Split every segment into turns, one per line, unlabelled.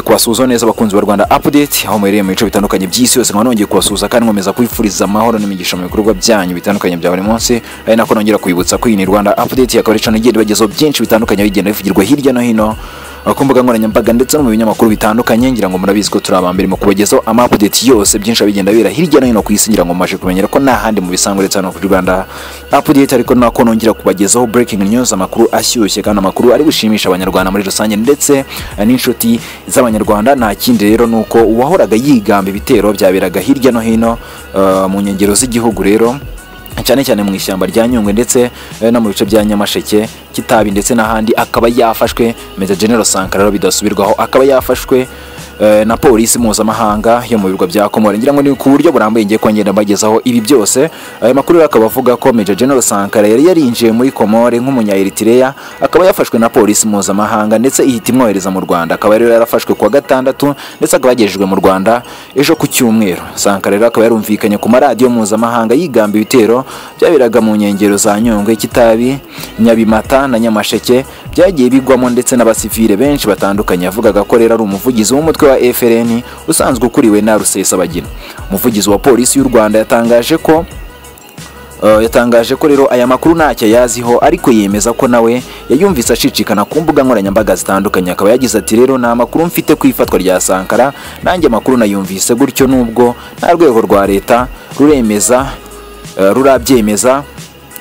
kubasuhuza neza abakunzi ba Rwanda Update aho muhereye mu bice bitandukanye by'isi yose nkaba nongeye kubasuhuza kandi nkomeza kwifuriza amahoro n'imigisha mu bikorwa byanyu bitandukanye bya buri munsi ari nako nongera kwibutsa ko iyi ni Rwanda Update akaba ari channel igenda ibagezaho byinshi bitandukanye bigenda bivugirwa hirya no hino ku mbuga nkoranyambaga ndetse no mu binyamakuru bitandukanye ngira ngo murabizi ko turi abambere mu kubagezaho ama update yose byinshi bigenda bibera hirya no hino ku isi ngira ngo mumaze kumenyera ko nta handi mu bisango ndetse hano kuri Rwanda update ariko nako nongera kubagezaho breaking news amakuru ashyushye kandi amakuru ari gushimisha abanyarwanda muri rusange ndetse eh, n'inshuti z'abanyarwanda nta kindi rero nuko uwahoraga yigamba ibitero byaberaga hirya no hino eh, mu nkengero z'igihugu rero cyane cyane mu ishyamba rya Nyungwe ndetse eh, no mu bice bya Nyamasheke Kitabi ndetse n'ahandi akaba yafashwe Major General Sankara rero bidasubirwaho akaba yafashwe eh, na polisi mpuzamahanga yo mu birwa bya Komora ngira ngo ni ku buryo burambuye ngiye kongera mbagezaho ibi byose ayo makuru rero akaba avuga ko Major General Sankara yari yarinjiye muri Komore nk'umunya Eritrea akaba yafashwe na polisi mpuzamahanga ndetse ihita imwohereza mu Rwanda akaba rero yarafashwe kuwa gatandatu ndetse akaba yagejejwe mu Rwanda ejo ku cyumweru Sankara rero akaba yarumvikanye ku maradiyo mpuzamahanga yigamba ibitero byaberaga mu nkengero za Nyungwe Kitabi Nyabimata na Nyamasheke byagiye bigwamo ndetse n'abasivile benshi batandukanye yavugaga ko rero ari umuvugizi w'umutwe wa FRN usanzwe ukuriwe na Rusesabagina umuvugizi wa polisi y'u Rwanda yatangaje ko Uh, yatangaje ko rero aya makuru ntacyo yaziho ariko yemeza ko nawe yayumvise acicikana ku mbuga nkoranyambaga zitandukanye akaba yagize ati rero nta makuru mfite ku ifatwa rya Sankara nanjye amakuru nayumvise gutyo nubwo nta rwego rwa leta ruremeza uh, rurabyemeza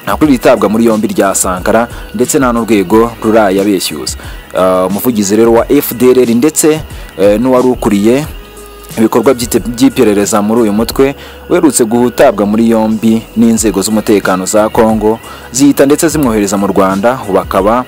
nta kuri ritabwa muri yombi rya Sankara ndetse nta n'urwego rurayabeshyuza Uh, umuvugizi rero wa FDLR ndetse eh, n'uwari ukuriye ibikorwa by'ite- by'iperereza muri uyu mutwe uherutse guhutabwa muri yombi n'inzego z'umutekano za Kongo zihita ndetse zimwohereza mu Rwanda ubu akaba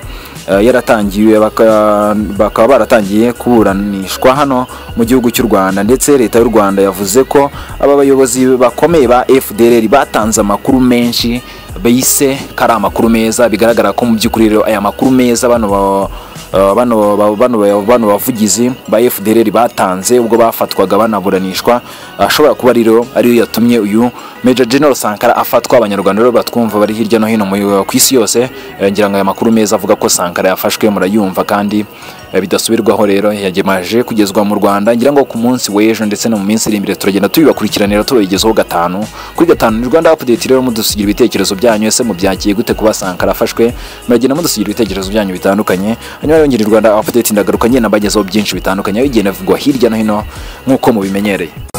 eh, yaratangiye baka- bakaba baratangiye kuburanishwa hano mu gihugu cy'u Rwanda ndetse leta y'u Rwanda yavuze ko aba bayobozi bakomeye ba FDLR batanze amakuru menshi bise ko ari amakuru meza bigaragara ko mu by'ukuri rero aya makuru meza bano ba- Uh, bano ba- bano ba- bano bavugizi ba FDLR batanze ubwo bafatwaga banaburanishwa ashobora kuba rero ariyo yatumye uyu Major General Sankara afatwa abanyarwanda rero batwumva bari hirya no hino mu- ku isi yose Eh, ngira ngo aya makuru meza avuga ko Sankara yafashwe murayumva kandi eh, bidasubirwaho rero yagemaje kugezwa mu Rwanda ngira ngo ku munsi w'ejo ndetse no mu minsi iri imbere turagenda tubibakurikiranira tubabigezaho gatanu kuri gatanu ni Rwanda Update rero mudusigira ibitekerezo byanyu ese mubyakiye gute kuba Sankara afashwe muragenda mudusigira ibitekerezo byanyu bitandukanye hanyuma rero ngira Rwanda Update ndagaruka ngenda mbagezaho byinshi bitandukanye bigenda bivugwa hirya no hino nk'uko mubimenyereye